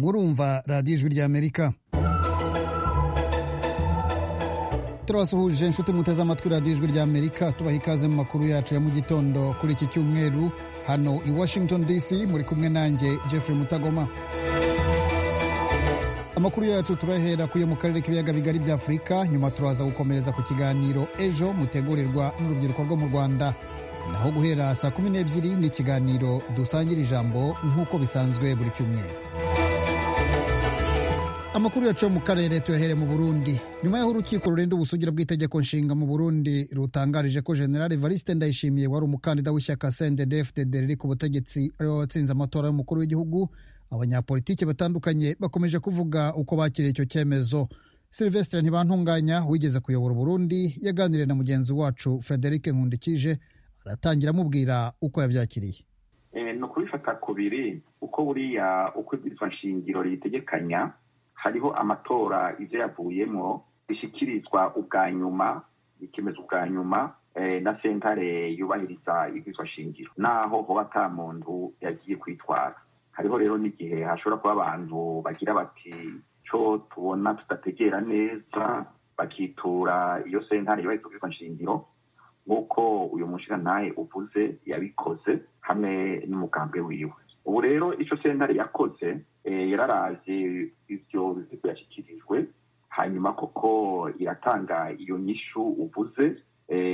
murumva radiyo ijwi ry'amerika turabasuhuje inshuti muteze amatwi radiyo ijwi ry'amerika tubaha ikaze mu makuru yacu ya mu gitondo kuri iki cyumweru hano i washington dc muri kumwe nanjye jeffrey mutagoma amakuru yacu turahera kuyo mu karere k'ibiyaga bigari bya afurika nyuma turaza gukomereza ku kiganiro ejo mutegurirwa n'urubyiruko rwo mu rwanda naho guhera saa kumi n'ebyiri ni ikiganiro dusangira ijambo nk'uko bisanzwe buri cyumweru amakuru yacu yo mu karere tuyahere mu burundi nyuma y'aho urukiko rurinda ubusugire bw'itegeko nshinga mu burundi rutangarije ko generale valiste ndayishimiye wari umukandida w'ishyaka cndfdd riri ku butegetsi ariwe watsinze amatora y'umukuru w'igihugu abanyapolitiki batandukanye bakomeje kuvuga uko bakiriye icyo cyemezo silvestre ntibantunganya wigeze kuyobora uburundi yaganiriye na mugenzi wacu frederic nkundikije aratangira amubwira uko yabyakiriye ni ukubifata kubiri uko buriya uko ibwirizwa nshingiro riyitegekanya hariho amatora ibyo yavuyemo bishyikirizwa ubwa nyuma bikemeza ubwa nyuma na sentare yubahiriza ibwirizwa nshingiro naho hoba ata muntu yagiye kwitwara hariho rero n'igihe hashobora kuba abantu bagira bati cyo tubona tudategera neza bakitura iyo sentare yubahiriza ubwirizwa nshingiro nk'uko uyu mushingantahe uvuze yabikoze hamwe n'umugambwe wiwe ubu rero icyo sentare yakoze yararazi ibyo bizigo yashyikirijwe hanyuma koko iratanga iyo nyishu uvuze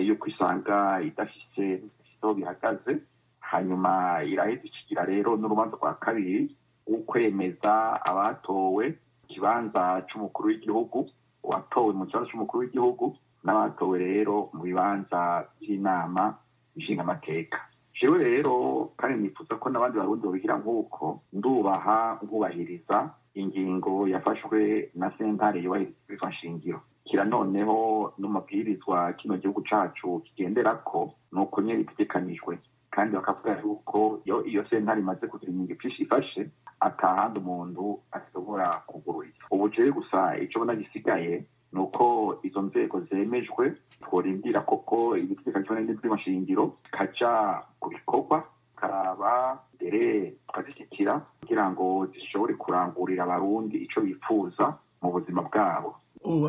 yo kwisanga idafite aho bihagaze hanyuma irahita ikigira rero n'urubanza rwa kabiri wo kwemeza abatowe ikibanza cy'umukuru w'igihugu uwatowe mu kibanza cy'umukuru w'igihugu n'abatowe rero mu bibanza by'inama nshingamateka jewe rero kandi nifuza ko n'abandi barundi babigira nk'uko ndubaha nkubahiriza ingingo yafashwe na sentare yubahiriza nshingiro kira noneho n'umabwirizwa kino gihugu cacu kigendera ko ni uko nyine bitegekanijwe kandi bakavuga yuko iyo sentare imaze kugira ingingo ipfishi ifashe atahandi umuntu ashobora kugururira ubu jewe gusa ico bona gisigaye ni uko izo nzego zemejwe tworindira koko igitegeko kimwe n'iby'amashingiro kaja ku bikorwa karaba mbere tukazishyikira kugira ngo zishobore kurangurira abarundi ico bifuza mu buzima bwabo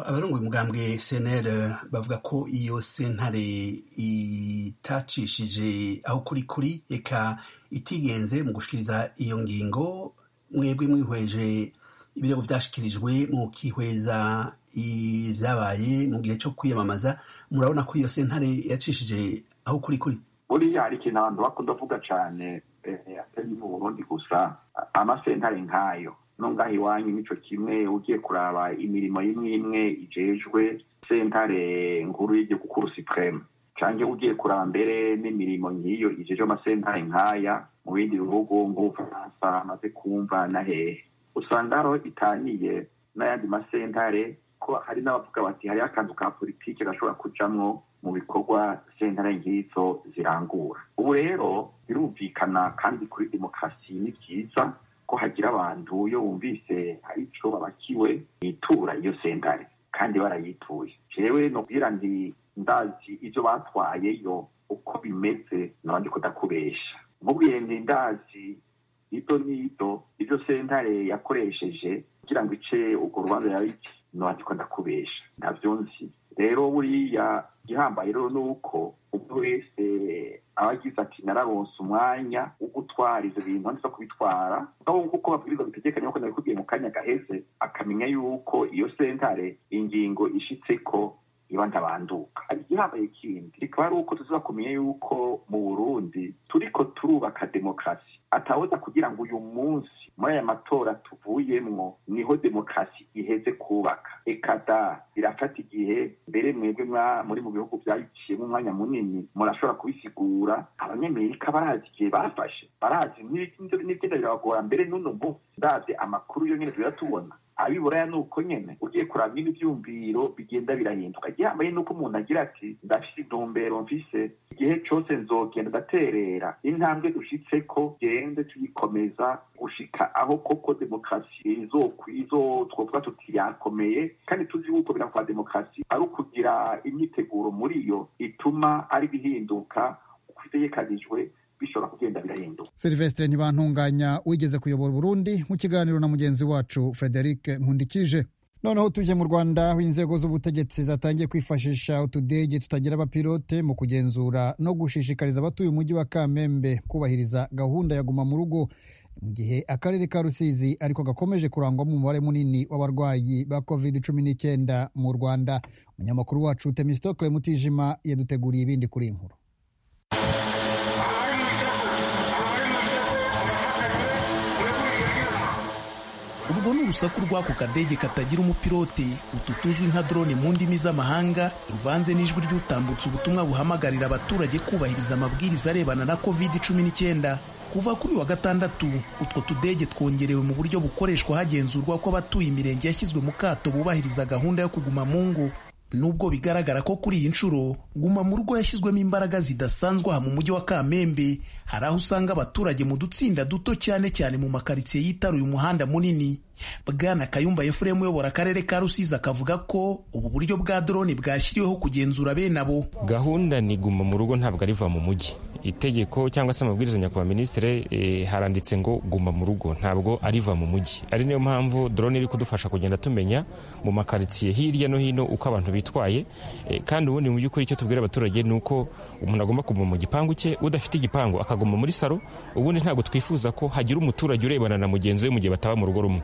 abarungwa umugambwe senere bavuga ko iyo sentare itacishije aho kuri kuri reka itigenze mu gushikiriza iyo ngingo mwebwe mwihweje ibirego byashyikirijwe mukihweza ibyabaye mu gihe cyo kwiyamamaza murabona ko iyo sentare yacishije aho kuri kuri buriya hari ikintu abantu bakunda kuvuga cyane atari mu burundi gusa amasentare nk'ayo nongaho iwanyu nico kimwe ugiye kuraba imirimo imwe imwe ijejwe sentare nkuru y'igihugu kuru supreme canke ugiye kuraba mbere n'imirimo nk'iyo ijejwe amasentare nk'aya mu bindi bihugu nk'ubufaransa amaze kumva na hehe usanga hariho itaniye n'ayandi masentare ko hari n'abavuga bati hariho akantu ka politike gashobora kujamwo mu bikorwa sentare nk'izo zirangura ubu rero birumvikana kandi kuri demokarasi ni byiza ko hagira abantu iyo bumvise hari ico babakiwe bitura iyo sentare kandi barayituye jewe nobwira nti ndazi ivyo batwayeyo uko bimeze nabandi ko ndakubesha mubwiye nti ndazi ito n'ito ivyo sentare yakoresheje kugira ngo ice urwo rubanza yariki nabandi ko ndakubesha ntavyo nzi rero buriya igihambaye rero ni uko umuntu wese aba agize ati nararonse umwanya wo gutwara ivyo bintu nza kubitwara aho nk'uko babwiriza bitegekanye yuko nabikubwiye mu kanya gaheze akamenya yuko iyo sentare ingingo ishitse ko iba ndabanduka hari igihambaye kindi rikaba ari uko tuza kumenya yuko mu burundi turiko turubaka demokarasi atahoza kugira ngo uyu munsi muri aya matora tuvuyemwo niho demokarasi iheze kubaka ekada birafata igihe mbere mwebwe muri mu bihugu byayiciyemo umwanya munini murashobora kubisigura abanyamerika barazi igihe bafashe barazi n'ibigenda birabagora mbere n'uno munsi ndazi amakuru yo nyine tuyatubona abiburaya ni uko nyene ugiye kuraba nyine ivyumviro bigenda birahinduka gihambaye nuko umuntu agira ati ndafise intumbero mfise igihe cose nzogenda ndaterera intambwe dushitseko gende tuyikomeza gushika aho koko demokarasi izotwovuga tuti yakomeye kandi tuzi yuko bira kwa demokarasi ari ukugira imyiteguro muri yo ituma ari bihinduka uko itegekanijwe bishobora kugenda birahinduka silvestre ntibantunganya wigeze kuyobora uburundi mu kiganiro na mugenzi wacu frederic nkundikije noneho tuje mu rwanda aho inzego z'ubutegetsi zatangiye kwifashisha utudege tutagira abapilote mu kugenzura no gushishikariza abatuye umujyi wa kamembe kubahiriza gahunda ya guma mu rugo mu gihe akarere ka rusizi ariko gakomeje kurangwamo umubare munini w'abarwayi ba covid cumi n'icyenda mu rwanda umunyamakuru wacu temistokle mutijima yaduteguriye ibindi kuri iyi nkuru urwo ni urusaku rw'ako kadege katagira umupilote utu tuzwi nka drone mu ndimi z'amahanga ruvanze n'ijwi ry'utambutse ubutumwa buhamagarira abaturage kubahiriza amabwiriza arebana na covid cumi n'icyenda kuva kuri wa gatandatu utwo tudege twongerewe mu buryo bukoreshwa hagenzurwa ko abatuye imirenge yashyizwe mu kato bubahiriza gahunda yo kuguma mu ngo nubwo bigaragara ko kuri iyi nshuro guma mu rugo yashyizwemo imbaraga zidasanzwe aha mu mujyi wa kamembe hari aho usanga abaturage mu dutsinda duto cyane cyane mu makaritsiye yitaruye umuhanda munini bwana kayumba efuremu uyobora akarere ka rusizi akavuga ko ubu buryo bwa doroni bwashyiriweho kugenzura bene abo gahunda ni guma mu rugo ntabwo ariva mu mujyi itegeko cyangwa se amabwiriza nyakubahwa minisitiri haranditse ngo guma mu rugo ntabwo ariva mu mujyi ari niyo mpamvu dorone iri kudufasha kugenda tumenya mu makaritsiye hirya no hino uko abantu bitwaye kandi ubundi mu by'ukuri icyo tubwira abaturage ni uko umuntu agomba kuguma mu gipangu cye udafite igipangu akaguma muri saro ubundi ntabwo twifuza ko hagira umuturage urebana na mugenzi we mu gihe bataba mu rugo rumwe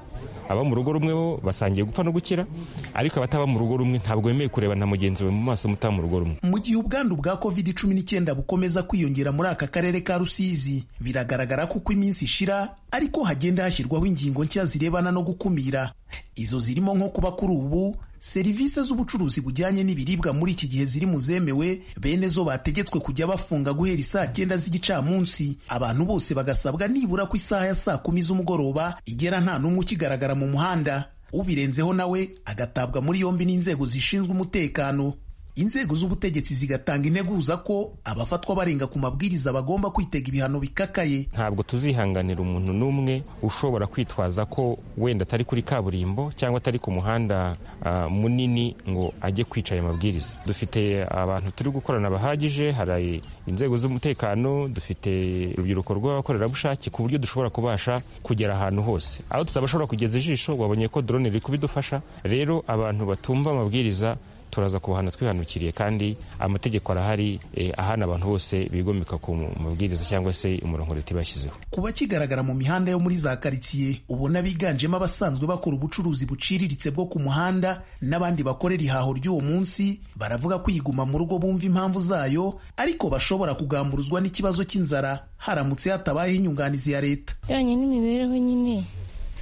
aba mu rugo rumwe bo basangiye gupfa no gukira ariko abataba mu rugo rumwe ntabwo wemewe kureba na mugenzi we mu maso mutaba mu rugo rumwe mu gihe ubwandu bwa covid cumi n'icyenda bukomeza kwiyongera muri aka karere ka rusizi biragaragara ko uko iminsi ishira ariko hagenda hashyirwaho ingingo nshya zirebana no gukumira izo zirimo nko kuba kuri ubu serivisi z'ubucuruzi bujyanye n'ibiribwa muri iki gihe ziri mu zemewe bene zo bategetswe kujya bafunga guhera isaa cyenda z'igicamunsi abantu bose bagasabwa nibura ko isaha ya saa kumi z'umugoroba igera nta n'umwe ukigaragara mu muhanda ubirenzeho nawe agatabwa muri yombi n'inzego zishinzwe umutekano inzego z'ubutegetsi zigatanga integuza ko abafatwa barenga ku mabwiriza bagomba kwitega ibihano bikakaye ntabwo tuzihanganira umuntu n'umwe ushobora kwitwaza ko wenda atari kuri kaburimbo cyangwa atari ku muhanda uh, munini ngo ajye kwica aya mabwiriza dufite abantu turi gukorana bahagije hari inzego z'umutekano dufite urubyiruko rw'abakorerabushake ku buryo dushobora kubasha kugera ahantu hose aho tutabashobora kugeza ijisho wabonye ko drone riri kubidufasha rero abantu batumva amabwiriza turaza kubahana twihanukiriye kandi amategeko arahari ahana abantu bose bigomeka ku mabwiriza cyangwa se umurongo leta ibashyizeho kuba kigaragara mu mihanda yo muri za karitsiye ubona biganjemo abasanzwe bakora ubucuruzi buciriritse bwo ku muhanda n'abandi bakorera ihaho ry'uwo munsi baravuga ko iyiguma mu rugo bumva impamvu zayo ariko bashobora kugamburuzwa n'ikibazo cy'inzara haramutse hatabayeho inyunganizi ya leta ijyanye n'imibereho nyine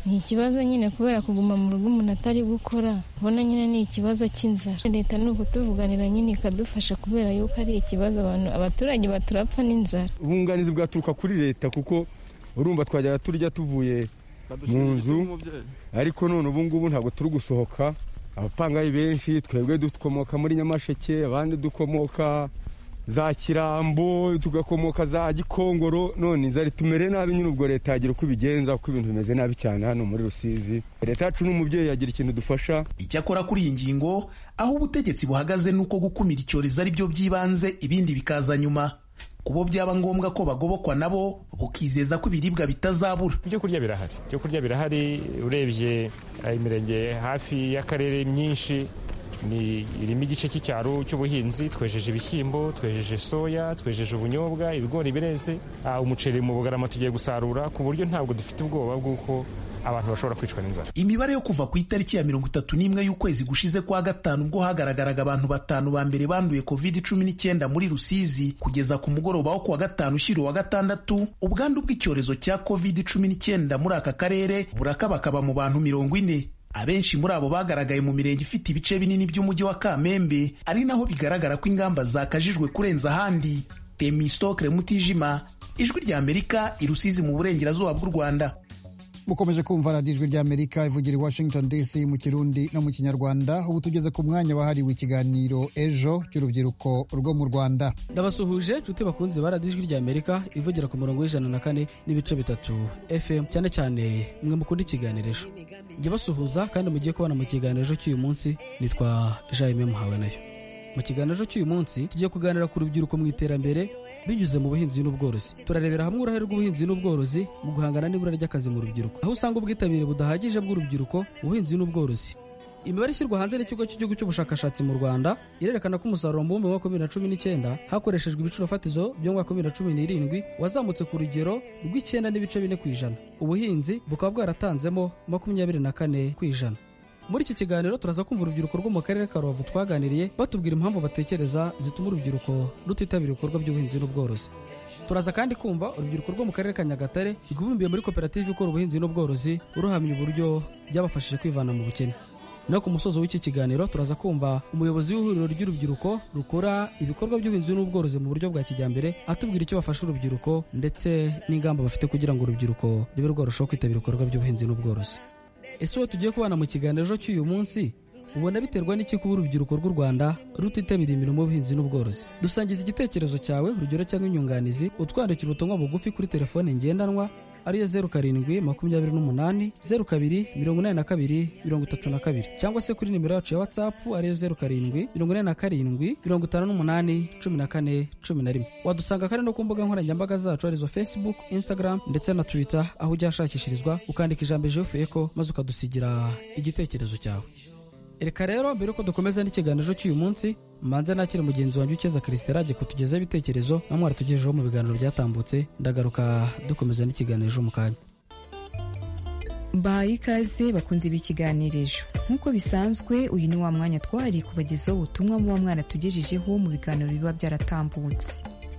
ni ikibazo nyine kubera kuguma mu rugo umuntu atari gukora ubona nyine ni ikibazo cy'inzara leta ni ukutuvuganira nyine ikadufasha kubera yuko ari ikibazo abantu abaturage baturapfa n'inzara ubunganizi bwaturuka kuri leta kuko urumva twajyaga turya tuvuye mu nzu ariko none ubungubu ntabwo turi gusohoka abapangayi benshi twebwe dukomoka muri nyamasheke abandi dukomoka za kirambo tugakomoka za gikongoro none inzara itumere nabi nyine ubwo leta yagira uko ibigenza kuko ibintu bimeze nabi cyane hano muri rusizi leta yacu n'umubyeyi yagira ikintu dufasha icyakora kuri iyi ngingo aho ubutegetsi buhagaze ni uko gukumira icyorezo ari byo by'ibanze ibindi bikaza nyuma kubo byaba ngombwa ko bagobokwa nabo bukizeza ko ibiribwa bitazabura ibyo kurya birahari ibyo kurya birahari urebye imirenge hafi y'akarere myinshi ni irimo igice cy'icyaro cy'ubuhinzi twejeje ibishyimbo twejeje soya twejeje ubunyobwa ibigori bireze umuceri mu bugarama tugiye gusarura ku buryo ntabwo dufite ubwoba bw'uko abantu bashobora kwicwa n'inzara imibare yo kuva ku itariki ya mirongo itatu n'imwe y'ukwezi gushize kwa gatanu ubwo hagaragaraga abantu batanu ba mbere banduye covid cumi n'icyenda muri rusizi kugeza ku mugoroba wo kuwa gatanu ushyira uwa gatandatu ubwandu bw'icyorezo cya covid cumi n'icyenda muri aka karere burakabakaba mu bantu mirongo ine abenshi muri abo bagaragaye mu mirenge ifite ibice binini by'umujyi wa kamembe ari naho bigaragara ko ingamba zakajijwe kurenza ahandi temistokre mutijima ijwi rya amerika irusizi mu burengerazuba bw'u rwanda mukomeje kumva radiyo ijwi ry'amerika ivugira i washington dc mu kirundi no mu kinyarwanda ubu tugeze ku mwanya wahariwe ikiganiro ejo cy'urubyiruko rwo mu rwanda ndabasuhuje nshuti bakunze ba radiyo ijwi ry'amerika ivugira ku murongo w'ijana na kane n'ibice bitatu fm cyane cyane mwe mukunda ikiganiro ejo jya basuhuza kandi mugiye kubona mu kiganiro ejo cy'uyu munsi nitwa jaime muhawe nayo mu kiganiro cy'uyu munsi tugiye kuganira ku rubyiruko mu iterambere binyuze mu buhinzi n'ubworozi turarebera hamwe uruhare rw'ubuhinzi n'ubworozi mu guhangana n'ibura ry'akazi mu rubyiruko aho usanga ubwitabire budahagije bw'urubyiruko ubuhinzi n'ubworozi imibare ishyirwa hanze n'ikigo cy'igihugu cy'ubushakashatsi mu rwanda irerekana ko umusaruro mbumbe wa bibiri na cumi n'icyenda hakoreshejwe ibiciro fatizo by'umwaka wa bibiri na cumi n'irindwi wazamutse ku rugero rw'icyenda n'ibice bine ku ijana ubuhinzi bukaba bwaratanzemo makumyabiri na kane ku ijana muri iki kiganiro turaza kumva urubyiruko rwo mu karere ka rubavu twaganiriye batubwira impamvu batekereza zituma urubyiruko rutitabira ibikorwa by'ubuhinzi n'ubworozi turaza kandi kumva urubyiruko rwo mu karere ka nyagatare rwibumbiye muri koperative ikora ubuhinzi n'ubworozi uruhamya uburyo byabafashije kwivana mu bukene no ku musozo w'iki kiganiro turaza kumva umuyobozi w'ihuriro ry'urubyiruko rukora ibikorwa by'ubuhinzi n'ubworozi mu buryo bwa kijyambere atubwira icyo bafasha urubyiruko ndetse n'ingamba bafite kugira ngo urubyiruko rube rwarushaho kwitabira ibikorwa by'ubuhinzi n'ubworozi ese wowe tugiye kubana mu kiganiro cy'uyu munsi ubona biterwa n'iki kuba urubyiruko rw'u rwanda rutitabira imirimo y'ubuhinzi n'ubworozi dusangiza igitekerezo cyawe urugero cyangwa inyunganizi utwandikira ubutumwa bugufi kuri telefone ngendanwa ariyo zeru karindwi makumyabiri n'umunani zeru kabiri mirongo inani na kabiri mirongo itatu na kabiri cyangwa se kuri nimero yacu ya watsapu ariyo zeru karindwi mirongo inani na karindwi mirongo itanu n'umunani cumi na kane cumi na rimwe wadusanga kandi no ku mbuga nkoranyambaga zacu arizo facebook instagram ndetse na twitter aho ujya hashakishirizwa ukandika ijambo ejofu eko maze ukadusigira igitekerezo cyawe reka rero mbere yuko dukomeza n'ikiganiro cy'uyu munsi manze nakire mugenzi wanjye ukeza christela ajye kutugezaho ibitekerezo namwe aratugejeho mu biganiro byatambutse ndagaruka dukomeza n'ikiganiro mu kanya mbahaye ikaze bakunze b'ikiganirijo nk'uko bisanzwe uyu ni wa mwanya twari kubagezaho ubutumwa muba mwaratugejejeho mu biganiro biba byaratambutse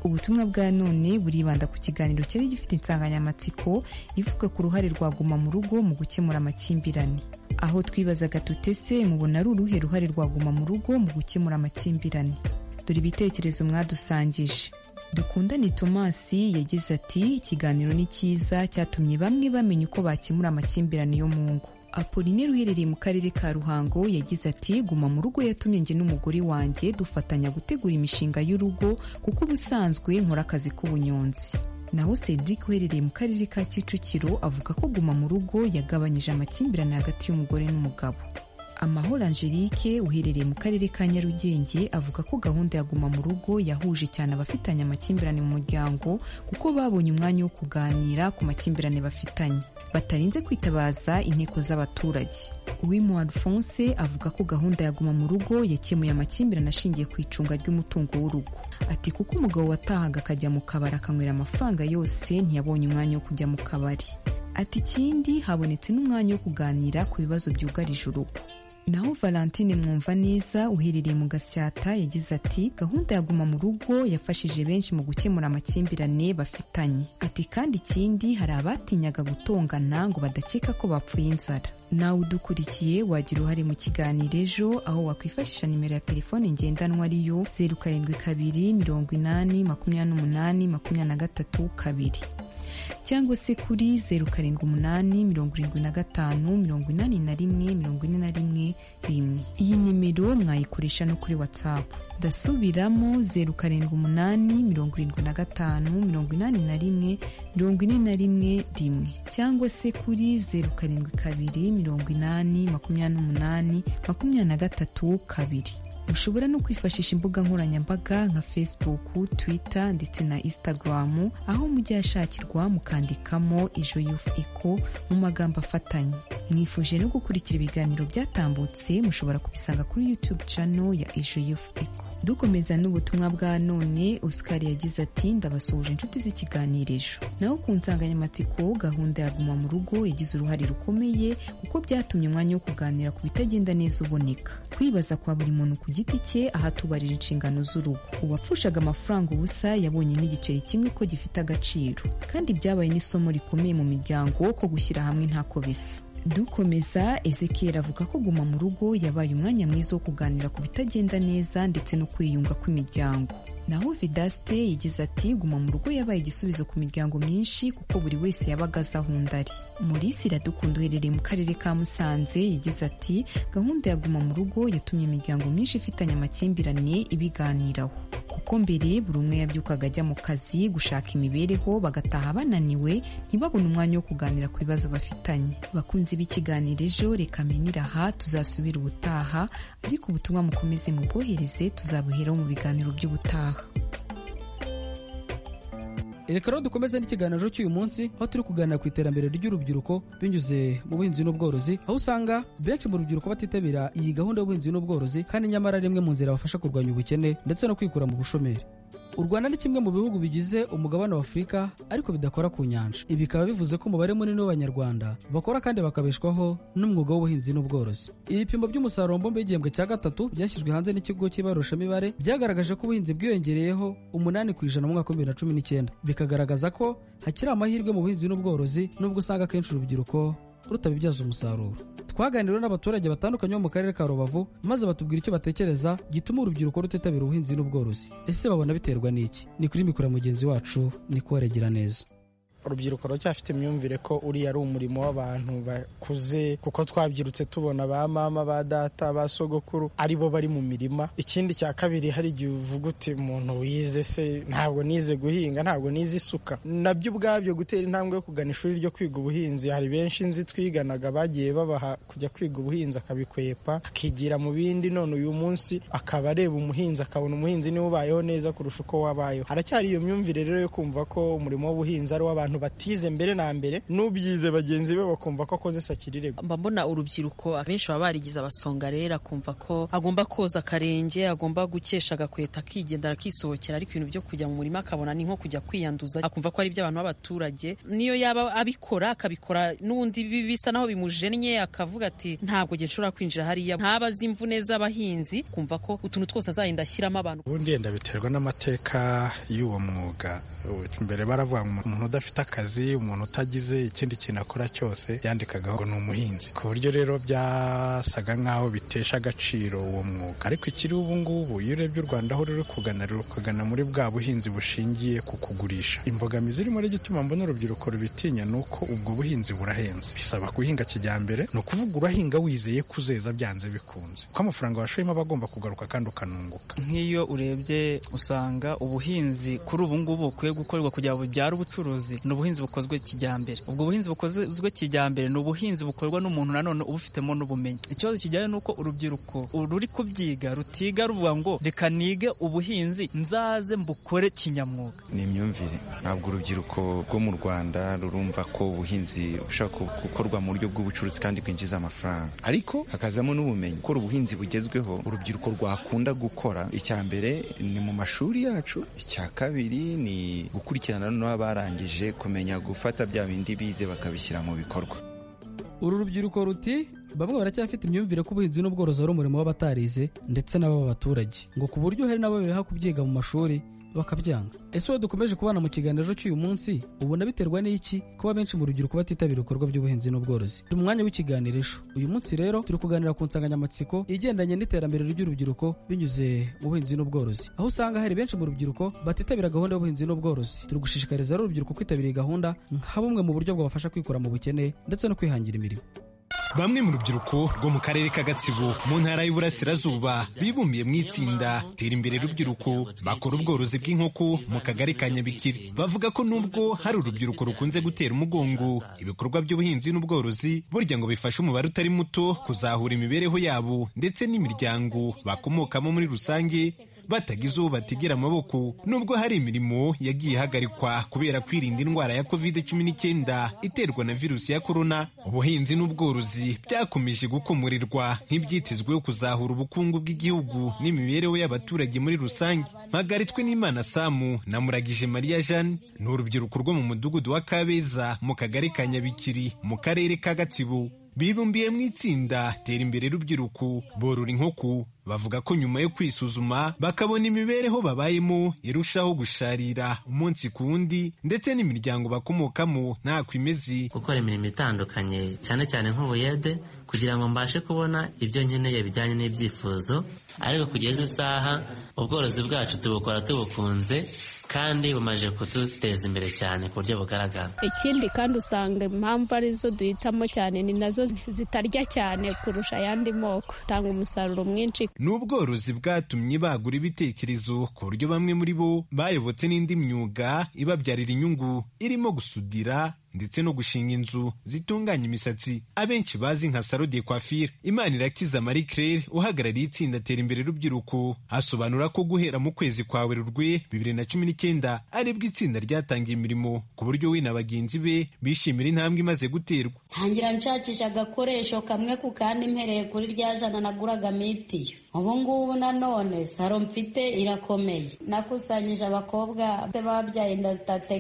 ubutumwa bwa none buribanda ku kiganiro cyari gifite insanganyamatsiko ivuga ku ruhare rwa guma mu rugo mu gukemura amakimbirane aho twibazaga tutese mubona ari uruhe ruhare rwaguma mu rugo mu gukemura amakimbirane dore ibitekerezo mwadusangije dukundane tomasi yagize ati ikiganiro ni cyiza cyatumye bamwe bamenya uko bakemura amakimbirane yo mu ngo apolineri uherereye mu karere ka ruhango yagize ati guma mu rugo yatumye njye n'umugore wanjye dufatanya gutegura imishinga y'urugo kuko ubusanzwe nkora akazi k'ubunyonzi naho cedric uherereye mu karere ka kicukiro avuga ko guma mu rugo yagabanyije amakimbirane hagati y'umugore n'umugabo amahoro angelique uherereye mu karere ka nyarugenge avuga ko gahunda ya guma mu rugo yahuje cyane abafitanye amakimbirane mu muryango kuko babonye umwanya wo kuganira ku makimbirane bafitanye batarinze kwitabaza inteko z'abaturage uwimu alphonse avuga ko gahunda ya guma mu rugo yakemuye amakimbirane ashingiye ku icunga ry'umutungo w'urugo ati kuko umugabo watahaga akajya mu kabari akanywera amafaranga yose ntiyabonye umwanya wo kujya mu kabari ati ikindi habonetse n'umwanya wo kuganira ku bibazo byugarije urugo naho valentine mwumva neza uherereye mu gasyata yagize ati gahunda ya guma mu rugo yafashije benshi mu gukemura amakimbirane bafitanye ati kandi ikindi hari abatinyaga gutongana ngo badakeka ko bapfuye inzara nawe udukurikiye wagira uruhare mu kiganiro ejo aho wakwifashisha nimero ya telefone ngendanwa ariyo zeru karindwi kabiri mirongo inani makumyabiri n'umunani makumyabiri na gatatu kabiri cyangwa se kuri zeru karindwi umunani mirongo irindwi na gatanu mirongo inani na rimwe mirongo ine na rimwe rimwe iyi nimero mwayikoresha no kuri watsapu ndasubiramo zeru karindwi umunani mirongo irindwi na gatanu mirongo inani na rimwe mirongo ine na rimwe rimwe cyangwa se kuri zeru karindwi kabiri mirongo inani makumyabiri n'umunani makumyabiri na gatatu kabiri mushobora no kwifashisha imbuga nkoranyambaga nka facebook twitter ndetse na instagram aho mujya hashakirwa mukandikamo ejo yufu iko mu magambo afatanye mwifuje no gukurikira ibiganiro byatambutse mushobora kubisanga kuri youtube channel ya ejo yufu iko dukomeza n'ubutumwa bwa none oscar yagize ati ndabasuhuje inshuti z'ikiganirizo naho ku nsanganyamatsiko gahunda ya guma mu rugo yagize uruhare rukomeye kuko byatumye umwanya wo kuganira ku bitagenda neza uboneka kwibaza kwa buri muntu ku giti cye aho atubarira inshingano z'urugo uwapfushaga amafaranga ubusa yabonye n'igiceri kimwe ko gifite agaciro kandi byabaye n'isomo rikomeye mu miryango ko gushyira hamwe ntako bisa dukomeza ezekera avuga ko guma mu rugo yabaye umwanya mwiza wo kuganira ku bitagenda neza ndetse no kwiyunga kw'imiryango naho vidaste yagize ati guma mu rugo yabaye igisubizo ku miryango myinshi kuko buri wese yabaga azi aho undi ari murisi iradukunda uherereye mu karere ka musanze yagize ati gahunda ya guma mu rugo yatumye imiryango myinshi ifitanye amakimbirane ibiganiraho kuko mbere buri umwe yabyukaga ajya mu kazi gushaka imibereho bagataha bananiwe ntibabone umwanya wo kuganira ku bibazo bafitanye bakunze b'ikiganiro ejo reka menire aha tuzasubira ubutaha ariko ubutumwa mukomeze mubwohereze tuzabuheraho mu biganiro by'ubutaha reka rero dukomeze n'ikiganiro cy'uyu munsi aho turi kuganira ku iterambere ry'urubyiruko binyuze mu buhinzi n'ubworozi aho usanga benshi mu rubyiruko batitabira iyi gahunda y'ubuhinzi n'ubworozi kandi nyamara ari imwe mu nzira bafasha kurwanya ubukene ndetse no kwikura mu bushomeri u rwanda ni kimwe mu bihugu bigize umugabane wa afurika ariko bidakora ku nyanja ibi bikaba bivuze ko umubare munini w'abanyarwanda bakora kandi bakabeshwaho n'umwuga w'ubuhinzi n'ubworozi ibipimo by'umusaruro mbumbe w'igihembwe cya gatatu byashyizwe hanze n'ikigo cy'ibarushamibare byagaragaje ko ubuhinzi bwiyongereyeho umunani ku ijana mu mwaka w'ibibiri na cumi n'icyenda bikagaragaza ko hakiri amahirwe mu buhinzi n'ubworozi nubwo usanga akenshi urubyiruko rutabibyaza umusaruro twaganiriwe n'abaturage batandukanye bo mu karere ka rubavu maze batubwira icyo batekereza gituma urubyiruko rutitabira ubuhinzi n'ubworozi ese babona biterwa n'iki ni kuri mikoro mugenzi wacu ni kubaregira neza urubyiruko rucyafite imyumvire ko uriya ari umurimo w'abantu bakuze kuko twabyirutse tubona ba mama ba data ba sogokuru aribo bari mu mirima ikindi cya kabiri hari igihe uvuga uti umuntu wize se ntabwo nize guhinga ntabwo nize isuka nabyo ubwabyo gutera intambwe yo kugana ishuri ryo kwiga ubuhinzi hari benshi nzi twiganaga bagiye babaha kujya kwiga ubuhinzi akabikwepa akigira mu bindi none uyu munsi akaba areba umuhinzi akabona umuhinzi niwe ubayeho neza kurusha uko wabayeho haracyari iyo myumvire rero yo kumva ko umurimo w'ubuhinzi ari uw'abantu batize mbere na mbere n'ubyize bagenzi be bakumva ko akoze sakirirego mba mbona urubyiruko abenshi baba barigize abasonga rero akumva ko agomba koza akarenge agomba gukesha agakweta akigendera akisohokera ariko ibintu byo kujya mu murima akabona ni nko kujya kwiyanduza akumva ko ari iby'abantu b'abaturage niyo yaba abikora akabikora n'undi bisa naho bimujennye akavuga ati ntabwo nge nshobora kwinjira hariya ntaba azi imvune z'abahinzi kumva ko utuntu twose azagenda ashyiramo abantu ubundi yenda biterwa n'amateka y'uwo mwuga mbere baravuga umuntu udafite akazi umuntu utagize ikindi kintu akora cyose yandikagaho ngo ni umuhinzi ku buryo rero byasaga nk'aho bitesha agaciro uwo mwuga ariko ikiri ubu ngubu iyo urebye u rwanda aho ruri kugana ruri kugana muri bwa buhinzi bushingiye ku kugurisha imbogamizi irimo rero igituma mbona urubyiruko rubitinya ni uko ubwo buhinzi burahenze bisaba guhinga kijyambere ni ukuvuga urahinga wizeye kuzeza byanze bikunze kuko amafaranga washoyemo aba agomba kugaruka kandi ukanunguka nk'iyo urebye usanga ubuhinzi kuri ubu ngubu bukwiye gukorwa kugira ngo bubyare ubucuruzi ni ubuhinzi bukozwe kijyambere ubwo buhinzi bukozwe kijyambere ni ubuhinzi bukorwa n'umuntu nanone ubufitemo n'ubumenyi ikibazo kijyanye n'uko urubyiruko ruri kubyiga rutiga ruvuga ngo reka nige ubuhinzi nzaze mbukore kinyamwuga ni imyumvire ntabwo urubyiruko rwo mu rwanda rurumva ko ubuhinzi bushobora gukorwa mu buryo bw'ubucuruzi kandi bwinjiza amafaranga ariko hakazamo n'ubumenyi gukora ubuhinzi bugezweho urubyiruko rwakunda gukora icya mbere ni mu mashuri yacu icya kabiri ni gukurikirana n'abarangije kumenya gufata bya bindi bize bakabishyira mu bikorwa uru rubyiruko ruti bamwe baracyafite imyumvire ko ubuhinzi n'ubworozi ari umurimo w'abatarize ndetse n'ab'abaturage ngo ku buryo hari n'abo biha kubyiga mu mashuri bakabyanga ese wowe dukomeje kubana mu kiganiro cy'uyu munsi ubona biterwa n'iki kuba benshi mu rubyiruko batitabira ibikorwa by'ubuhinzi n'ubworozi turi mu mwanya w'ikiganiro ejo uyu munsi rero turi kuganira ku nsanganyamatsiko igendanye n'iterambere ry'urubyiruko binyuze mu buhinzi n'ubworozi aho usanga hari benshi mu rubyiruko batitabira gahunda y'ubuhinzi n'ubworozi turi gushishikariza urubyiruko kwitabira iyi gahunda nka bumwe mu buryo bwabafasha kwikura mu bukene ndetse no kwihangira imirimo bamwe mu rubyiruko rwo mu karere ka gatsibo mu ntara y'uburasirazuba bibumbiye mu itsinda tera imbere rubyiruko bakora ubworozi bw'inkoko mu kagari ka nyabikiri bavuga ko nubwo hari urubyiruko rukunze gutera umugongo ibikorwa by'ubuhinzi n'ubworozi burya ngo bifashe umubare utari muto kuzahura imibereho yabo ndetse n'imiryango bakomokamo muri rusange batagize uwo bategera amaboko nubwo hari imirimo yagiye ihagarikwa kubera kwirinda indwara ya covid cumi n'icyenda iterwa na virusi ya korona ubuhinzi n'ubworozi byakomeje gukomorirwa nk'ibyitezweho kuzahura ubukungu bw'igihugu n'imibereho y'abaturage muri rusange mpagaritswe n'imana samu na muragije mariya jeanne ni urubyiruko rwo mu mudugudu wa kabeza mu kagari ka nyabikiri mu karere ka gatsibo bibumbiye mu itsinda tera imbere rubyiruko borora inkoko bavuga ko nyuma yo kwisuzuma bakabona imibereho babayemo irushaho gusharira umunsi ku wundi ndetse n'imiryango bakomokamo ntako imeze gukora imirimo itandukanye cyane cyane nk'ubuyede kugira ngo mbashe kubona ibyo nkeneye bijyanye n'ibyifuzo ariko kugeza isaha ubworozi bwacu tubukora tubukunze kandi bumaze kuduteza imbere cyane ku buryo bugaragara ikindi kandi usanga impamvu arizo duhitamo cyane ni nazo zitarya cyane kurusha ayandi moko utanga umusaruro mwinshi ni ubworozi bwatumye bagura ibitekerezo ku buryo bamwe muri bo bayobotse n'indi myuga ibabyarira inyungu irimo gusudira ndetse no gushinga inzu zitunganya imisatsi abenshi bazi nka salo de coiffure imana irakiza marie claire uhagarariye itsinda tera imbere rubyiruko asobanura ko guhera mu kwezi kwa werurwe bibiri na cumi n'icyenda aribwo itsinda ryatangiye imirimo ku buryo we na bagenzi be bishimira intambwe imaze guterwa ntangira nshakisha agakoresho kamwe ku kandi mpereye kuri rya jana naguraga mitiyo ubu ngubu nanone saro mfite irakomeye nakusanyije abakobwa babyaye inda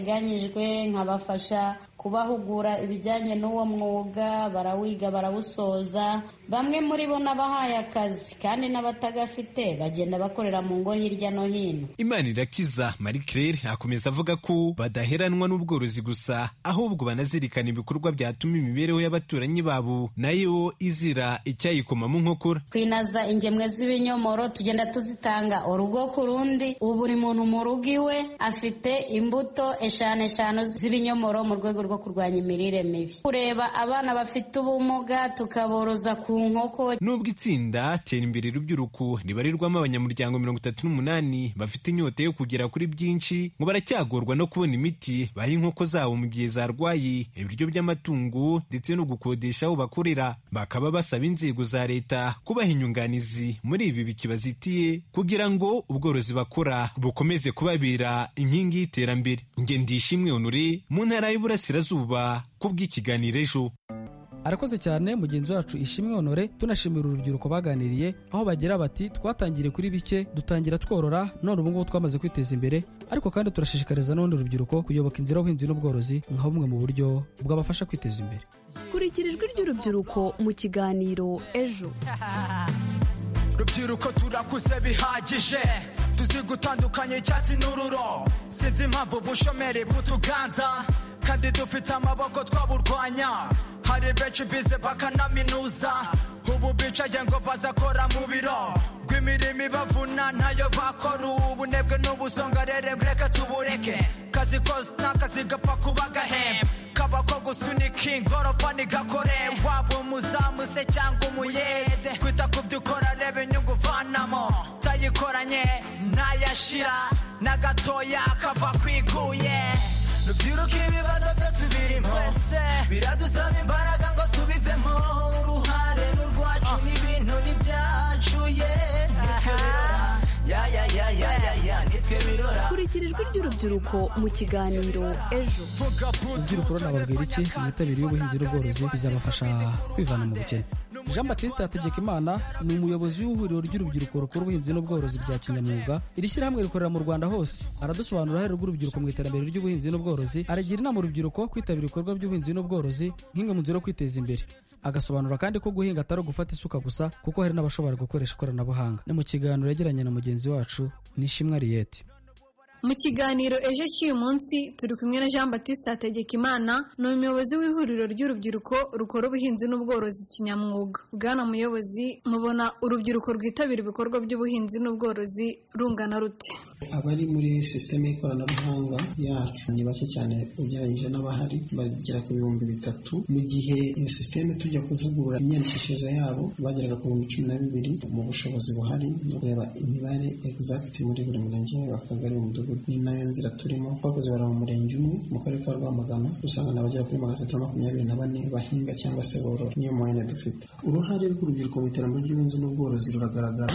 zitateganyijwe nkabafasha kubahugura ibijyanye n'uwo mwuga barawiga barawusoza bamwe muri bo n'abahaye akazi kandi n'abatagafite bagenda bakorera mu ngo hirya no hino imana irakiza marie claire akomeza avuga ko badaheranwa n'ubworozi gusa ahubwo banazirikana ibikorwa byatuma imibereho y'abaturanyi babo nayo izira icyayikomamo nkokora kwinaza ingemwe z'ibinyomoro tugenda tuzitanga urugo ku rundi ubu buri muntu mu rugo iwe afite imbuto eshanu eshanu z'ibinyomoro mu rwego rwo kurwanya imirire mibi kureba abana bafite ubumuga tukaboroza ku nkoko nubwo itsinda tera imbere rubyiruko ribarirwamo abanyamuryango mirongo itatu n'umunani bafite inyota yo kugera kuri byinshi ngo baracyagorwa no kubona imiti baha inkoko zabo mu gihe zarwaye ibiryo by'amatungo ndetse no gukodesha aho bakorera bakaba basaba inzego za leta kubaha inyunganizi muri ibi bikibazitiye kugira ngo ubworozi bakora bukomeze kubabera inkingi y'iterambere ngendishimwe honore mu ntara y'uburasirazuba ku bw'ikiganiro ejo arakoze cyane mugenzi wacu ishimwe honore tunashimira urubyiruko baganiriye aho bagira bati twatangiriye kuri bike dutangira tworora none ubu ngubu twamaze kwiteza imbere ariko kandi turashishikariza n'ubundi urubyiruko kuyoboka inzira y'ubuhinzi n'ubworozi nka bumwe mu buryo bwabafasha kwiteza imbere kurikira ijwi ry'urubyiruko mu kiganiro ejo rubyiruko turakuze bihagije tuzi gutandukanya icyatsi n'ururo sinzi impamvu ubushomeri bw'utuganza kandi dufite amaboko twaburwanya hari benshi bize bakanaminuza ubu bicaye ngo bazakora mu biro rw'imirimo ibavuna ntayo bakora ubu bunebwe n'ubusongarere mureke tubureke kazi kose n'akazi gapfa kuba gahembe kaba ko gusunika ingorofa ntigakore waba umuzamu se cyangwa umuyede kwita ku byo ukora reba inyungu uvanamo utayikoranye ntayashira na gatoya kava kwiguye rubyiruka ibibazo byacu birimo biradusaba imbaraga ngo tubivemo uruhare n'urwacu n'ibintu n'ibyacu ye kurikira ijwi ry'urubyiruko mu kiganiro ejo urubyiruko runababwira iki imitabire y'ubuhinzi n'ubworozi bizabafasha kwivana mu bukene jean batiste hategekimana ni umuyobozi w'ihuriro ry'urubyiruko rukora ubuhinzi n'ubworozi bya kinyamwuga iri shyirahamwe rikorera mu rwanda hose aradusobanura uruhare rw'urubyiruko mu iterambere ry'ubuhinzi n'ubworozi aragira inama urubyiruko kwitabira ibikorwa by'ubuhinzi n'ubworozi nk'imwe mu nzira yo kwiteza imbere agasobanura kandi ko guhinga atari ugufata isuka gusa kuko hari n'abashobora gukoresha ikoranabuhanga ni mu kiganiro yagiranye na mugenzi wacu nishimwe ariyete mu kiganiro ejo cy'uyu munsi turi kumwe na jean batiste hategekimana ni umuyobozi w'ihuriro ry'urubyiruko rukora ubuhinzi n'ubworozi kinyamwuga bwana muyobozi mubona urubyiruko rwitabira ibikorwa by'ubuhinzi n'ubworozi rungana rute abari muri sisiteme y'ikoranabuhanga yacu ni bake cyane ugereranyije n'abahari bagera ku bihumbi bitatu mu gihe iyo sisiteme tujya kuvugurura imyandikishirize yabo bageraga ku bihumbi cumi na bibiri mu bushobozi buhari no kureba imibare egizagiti muri buri murenge akagari umudugudu ni nayo nzira turimo twakoze bara mu murenge umwe mu karere ka rwamagana usanga n'abagera kuri magana atatu na makumyabiri na bane bahinga cyangwa se borora niyo mwanya dufite uruhare rw'urubyiruko mu iterambere ry'ubuhinzi n'ubworozi ruragaragara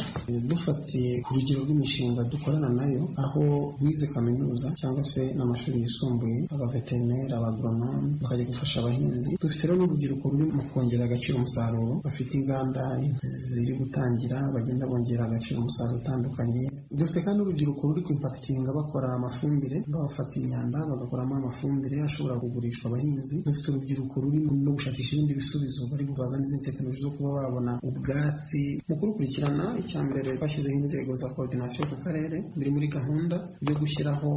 dufatiye ku rugero rw'imishinga dukorana nayo aho bize kaminuza cyangwa se n'amashuri yisumbuye abaveterineri abagoronome bakajya gufasha abahinzi dufite rero n'urubyiruko ruri mu kongera agaciro umusaruro bafite inganda ziri gutangira bagenda bongera agaciro umusaruro utandukanye dufite kandi urubyiruko ruri kuimpakitinga bakora amafumbire babafata imyanda bagakoramo amafumbire ashobora kugurishwa abahinzi dufite urubyiruko ruri no gushakisha ibindi bisubizo bari kubaza n'izindi tekinoloji zo kuba babona ubwatsi mu kurukurikirana icya mbere twashyizeho inzego za koordinasiyo ku karere biri muri gahunda yo gushyiraho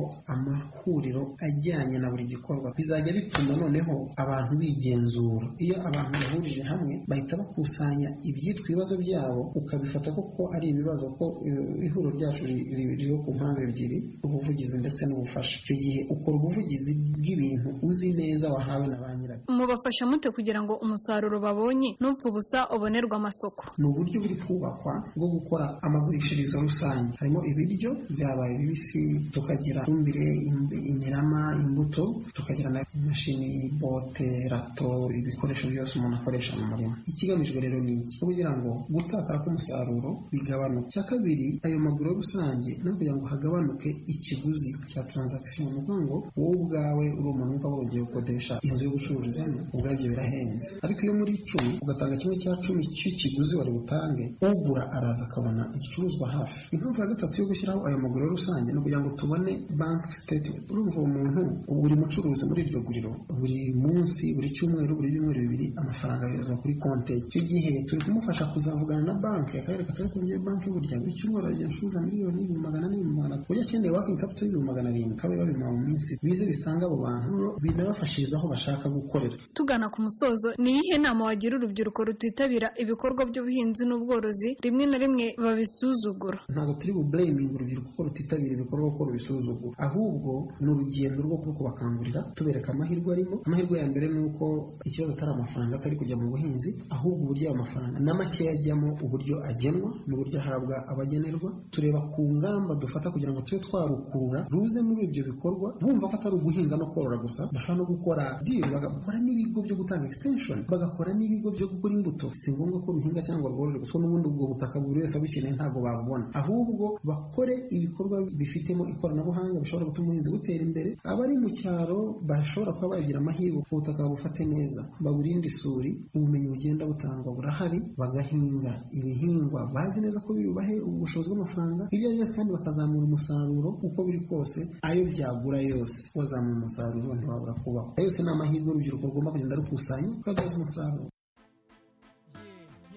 amahuriro ajyanye na buri gikorwa bizajya bituma noneho abantu bigenzura iyo abantu bahurije hamwe bahita bakusanya ibyitwa ibibazo byabo ukabifata koko ari ibibazo ko eh, ihuriro ryacu ri- ri- ririho ku mpamvu ebyiri ubuvugizi ndetse n'ubufasha icyo gihe ukora ubuvugizi bw'ibintu uzi neza wahawe na ba nyirabyo mubafasha mute kugira ngo umusaruro babonye n'upfa ubusa ubonerwa amasoko ni uburyo buri kubakwa bwo gukora amagurishirizo rusange harimo ibiryo byabaye bibisi tukagira ifumbire imb- imirama imbuto tukagira na imashini bote rato ibikoresho byose umuntu akoresha mu murima ikigamijwe rero ni iki Ni kugira ngo gutakara k'umusaruro bigabanuke icya kabiri ayo maguru rusange no kugira ngo hagabanuke ikiguzi cya transaction ni ukuvuga ngo wowe ubwawe uri umuntu wumva wowe ugiye gukodesha inzu yo gucururizamo ubwabyo birahenze ariko iyo muri icumi ugatanga kimwe cya cumi cy'ikiguzi wari butange ugura araza akabona igicuruzwa hafi impamvu ya gatatu yo gushyiraho ayo maguriro rusange ni ukugira ngo tubone bank statement urumva uwo muntu buri mucuruzi muri iryo guriro buri munsi buri cyumweru buri byumweru bibiri amafaranga yoherezwa kuri konti ye icyo gihe turi kumufasha kuzavugana na banki akarere katari kumye banki burya buri cyumweru arajya gucuruza miliyoni ibihumbi magana ane ibihumbi magana atatu burya akeneye wakingi kapito y'ibihumbi magana arindwi kabe babima mu minsi bize bisanga abo bantu binabafashiriza aho bashaka gukorera tugana ku musozo ni iyihe nama wagira urubyiruko rutitabira ibikorwa by'ubuhinzi n'ubworozi rimwe na rimwe babisuzugura ntabwo turi bubureyimingi urubyiruko ko rutitabira ibikorwa kuko rubisuzugura ahubwo ni urugendo rwo kuba kubakangurira tubereka amahirwe arimo amahirwe ya mbere ni uko ikibazo atari amafaranga atari kujya mu buhinzi ahubwo uburyo ayo mafaranga na makeya ajyamo uburyo agenwa n'uburyo ahabwa abagenerwa tureba ku ngamba dufata kugira ngo tube twarukura ruze muri ibyo bikorwa bumva ko atari uguhinga no korora gusa bashobora no gukora diri bagakora n'ibigo byo gutanga extension bagakora n'ibigo byo gukora imbuto si ngombwa ko ruhinga cyangwa rworore gusa n'ubundi ubwo butaka buri wese abukeneye ntabwo babubona ahubwo bakore ibikorwa bifitemo ikoranabuhanga bishobora gutuma ubuhinzi butera imbere abari mu cyaro bashobora kuba bagira amahirwe ku butaka bufate neza baburinde isuri ubumenyi bugenda butangwa burahari bagahinga ibihingwa bazi neza ko birubahe ubushobozi bw'amafaranga ibyo ari byo byose kandi bakazamura umusaruro uko biri kose ayo byagura yose wazamura umusaruro ntiwabura kubaho ayo yose ni amahirwe urubyiruko rugomba kugenda rukusanya rukabyaza umusaruro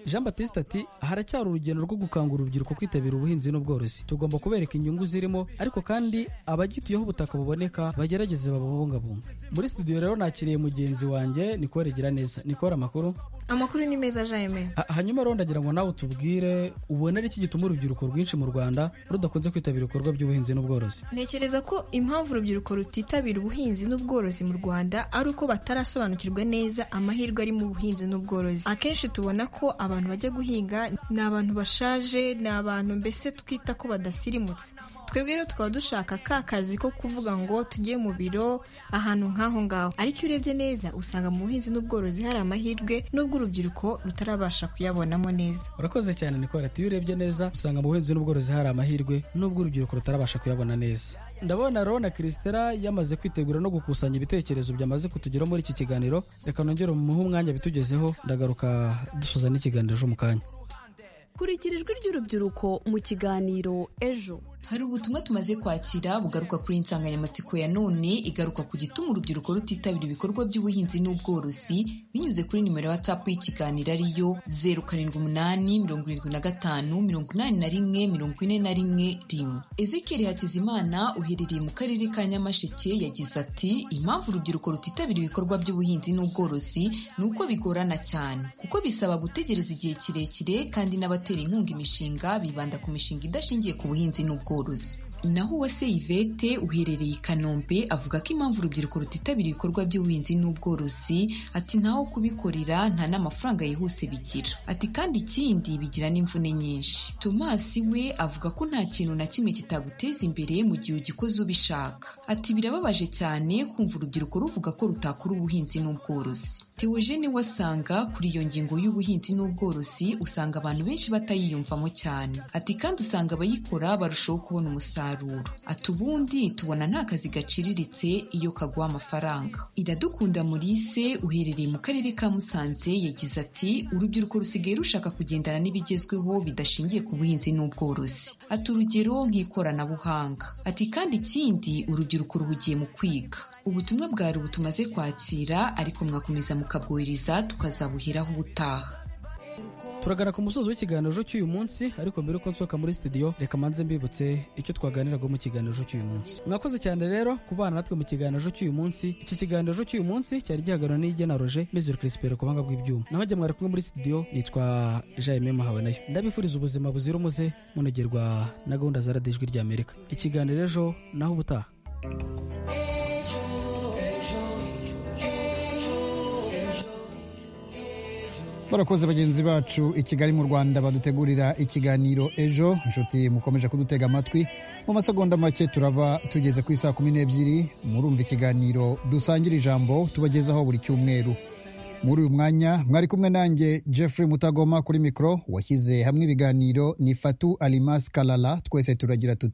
jean batiste ati haracyari urugendo rwo gukangura urubyiruko kwitabira ubuhinzi n'ubworozi tugomba kubereka inyungu zirimo ariko kandi abagituyeho ubutaka buboneka bagerageze babubungabunga muri studio rero nakiriye mugenzi wanjye nikore gira neza nikore amakuru amakuru ni meza jayime Ha- hanyuma rero ndagira ngo nawe utubwire ubona ari iki gituma urubyiruko rwinshi mu rwanda rudakunze kwitabira ibikorwa by'ubuhinzi n'ubworozi ntekereza ko impamvu urubyiruko rutitabira ubuhinzi n'ubworozi mu rwanda ari uko batarasobanukirwa neza amahirwe ari mu buhinzi n'ubworozi akenshi tubona ko abantu bajya guhinga ni abantu bashaje ni abantu mbese twita ko badasirimutse twebwe rero tukaba dushaka ka kazi ko kuvuga ngo tujye mu biro ahantu nk'aho ngaho ariko iyo urebye neza usanga mu buhinzi n'ubworozi hari amahirwe nubwo urubyiruko rutarabasha kuyabonamo neza urakoze cyane nikora ati iyo urebye neza usanga mu buhinzi n'ubworozi hari amahirwe nubwo urubyiruko rutarabasha kuyabona neza ndabona rona kirisitera yamaze kwitegura no gukusanya ibitekerezo byamaze kutugeraho muri iki kiganiro reka nongere umuhe umwanya bitugezeho ndagaruka dusoza n'ikiganiro cyo mu kanya kurikira ijwi ry'urubyiruko mu kiganiro ejo Hari ubutumwa tumaze kwakira bugaruka kuri insanganyamatsiko ya none igaruka ku gituma urubyiruko rutitabira ibikorwa by'ubuhinzi n'ubworozi binyuze kuri nimero ya WhatsApp y'ikiganiro ariyo zeru karindwi umunani mirongo irindwi na gatanu mirongo inani na rimwe mirongo ine na rimwe rimwe. Ezekiel Hakizimana uherereye mu karere ka Nyamasheke yagize ati impamvu urubyiruko rutitabira ibikorwa by'ubuhinzi n'ubworozi ni uko bigorana cyane kuko bisaba gutegereza igihe kirekire kandi n'abatera inkunga imishinga bibanda ku mishinga idashingiye ku buhinzi n'ubworozi naho uwase yvette uherereye i kanombe avuga ko impamvu urubyiruko rutitabira ibikorwa by'ubuhinzi n'ubworozi ati ntaho kubikorera nta n'amafaranga yihuse bigira ati kandi ikindi bigira n'imvune nyinshi thomas we avuga ko nta kintu na kimwe kitaguteza imbere mu gihe ugikoze ubishaka ati birababaje cyane kumva urubyiruko ruvuga ko rutakora ubuhinzi n'ubworozi Theogene wasanga kuri iyo ngingo y'ubuhinzi n'ubworozi usanga abantu benshi batayiyumvamo cyane ati kandi usanga abayikora barushaho kubona umusaruro ati ubundi tubona nta kazi gaciriritse iyo kaguha amafaranga iradukunda Maurice uherereye mu karere ka Musanze yagize ati urubyiruko rusigaye rushaka kugendana n'ibigezweho bidashingiye ku buhinzi n'ubworozi ati urugero nk'ikoranabuhanga ati kandi ikindi urubyiruko ruhugiye mu kwiga ubutumwa bwari ubu tumaze kwakira ariko mwakomeza mukabwohereza tukazabuheraho ubutaha turagana ku musozi w'ikiganiro cy'uyu munsi ariko mbere yuko nsohoka muri studio reka manze mbibutse icyo twaganiraga mu kiganiro cy'uyu munsi mwakoze cyane rero kubana natwe mu kiganiro cy'uyu munsi iki kiganiro cy'uyu munsi cyari gihagarariwe n'ijya na roger mizuru crispero ku buhanga bw'ibyuma naho jya mwari kumwe muri studio nitwa jaime mahabanayo ndabifuriza ubuzima buzira umuze munogerwa na gahunda za radiyo ijwi ry'amerika ikiganiro ejo naho ubutaha barakoze bagenzi bacu i kigali mu rwanda badutegurira ikiganiro ejo inshuti mukomeje kudutega amatwi mu masegonda make turaba tugeze ku isaha kumi n'ebyiri murumva ikiganiro dusangira ijambo tubagezaho buri cyumweru muri uyu mwanya mwari kumwe nanjye jeffrey mutagoma kuri mikoro washyize hamwe ibiganiro ni fatu alimas kalala twese turagira tuti